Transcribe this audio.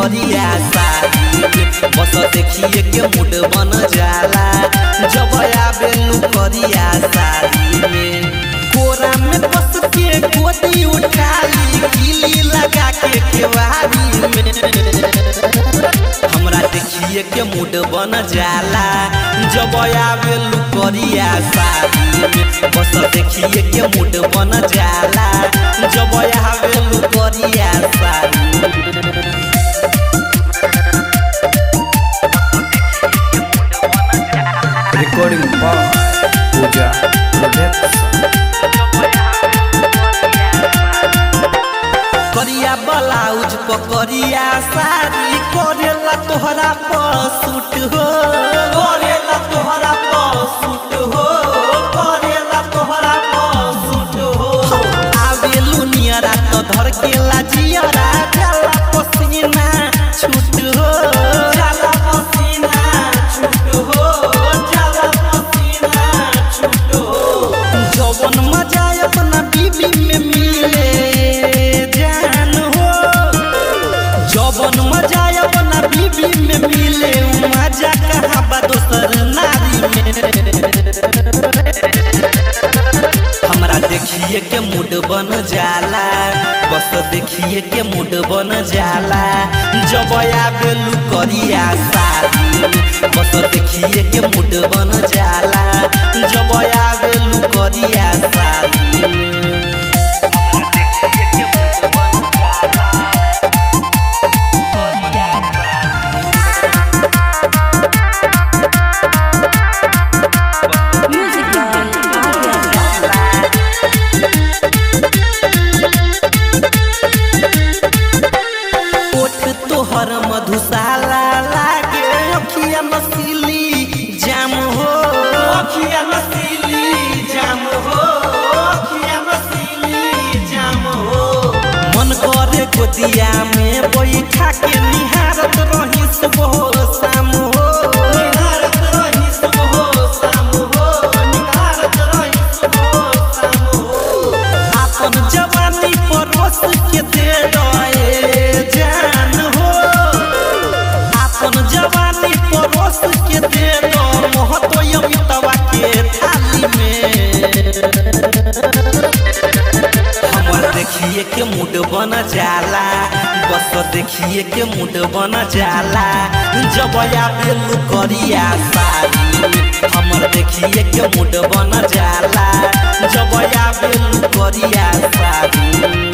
करिया साड़ी में बस देखिए के मूड बन जाला जब आवेलू करिया साड़ी में कोरा में बस के गोदी उठाली गिली लगा के केवारी में हमरा देखिए के मूड बन जाला जब आवेलू करिया साड़ी में बस देखिए के मूड बन जाला जब आवेलू करिया साड़ी में Recording by Puja Production. करिया ब्लाउज पकड़िया साड़ी करेला तोहरा पसूट हो करेला तोहरा पसूट हो करेला तोहरा पसूट हो आवेलू नियरा तो धर के लाजियरा जाला पसीना छूट हो जाला पसीना छूट हो जाला पसीना छूट हो जवन मजा अपना बीबी में मिले जान हो जवन मजा अपना बीबी में मिले उ मजा कहाँ बा दोसर नारी में हमरा देखिए के मूड बन जाला बस देखिए के मूड बन जाला जब आवेलू करिया साड़ी में बस देखिए के मूड बन जाला जब आवेलू करिया साड़ी में Music by Arya. ओठ तोहर मधुशाला लागे अखिया नसीली जाम हो अखिया नसीली जाम हो अखिया नसीली जाम हो मन करे गोदिया में बैठा के निहारत रही सुबह शाम हो निहारत रही सुबह शाम हो निहारत रही सुबह शाम हो आपन जवानी परोस के दे रहे जान हो आपन जवानी परोस के दे दो मोहतो अमितवा के थाली में हमर देखिए के मूड बन जाला बस देखिए के मूड बन जाला जब आवेलू करिया साड़ी में हमर देखिए के मूड बन जाला जब आवेलू करिया साड़ी में